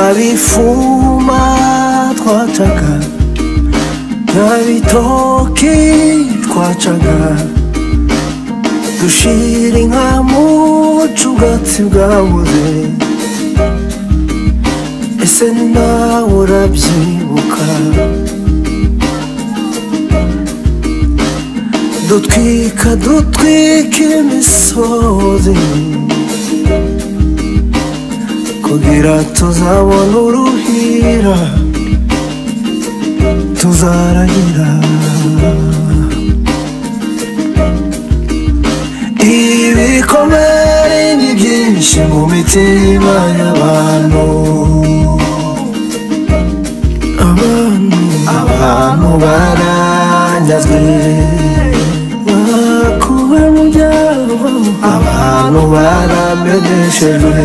byabifuma twacaga byabitoki twacaga dushira inka mu bucugatsi bwabuze ese nawe urabyibuka dutwika dutwika imisozi kugira tuzabona uruhira tuzarahira ibikomere ni byinshi mu mitima y'abantu abantu abantu baranyazwe bakuwe mu byabo abantu barameneshejwe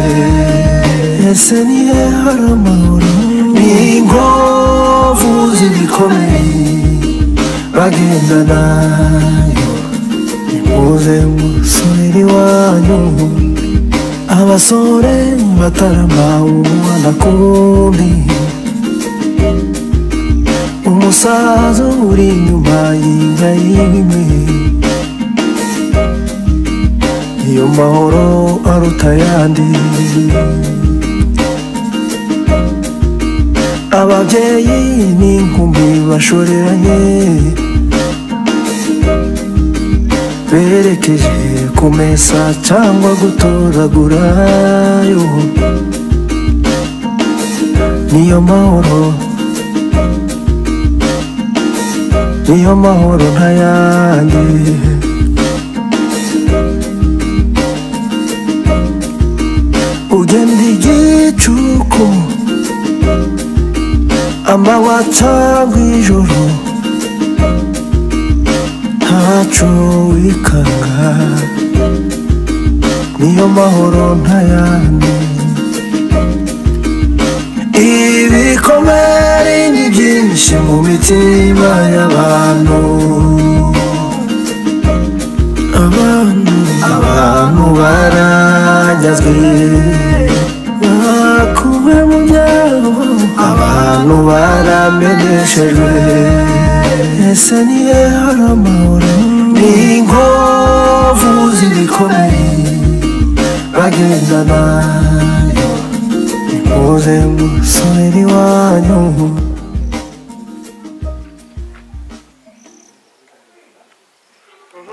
ese niyo hari amahoro ni inkovu zibikomeye bagendana nimuze musubire iwanyu abasore batarama umwana kundi umusaza uri inyuma y'inda y'imwe iyo mahoro aruta ayandi ababyeyi n'inkumi bashoreranye berekeje kumesa cyangwa gutoragurayo niyo mahoro niyo mahoro ntayandi ugenda igicuku amanywa cyangwa ijoro ntacu wikanga niyo mahoro ntayandi ibikomere ni byinshi mu mitima y'abantu abantu abantu baranyazwe bakuwe mu byabo abantu barameneshejwe ese niyo hari amahoro ni inkovu zibikomeye bagendana nimuze musubire iwanyu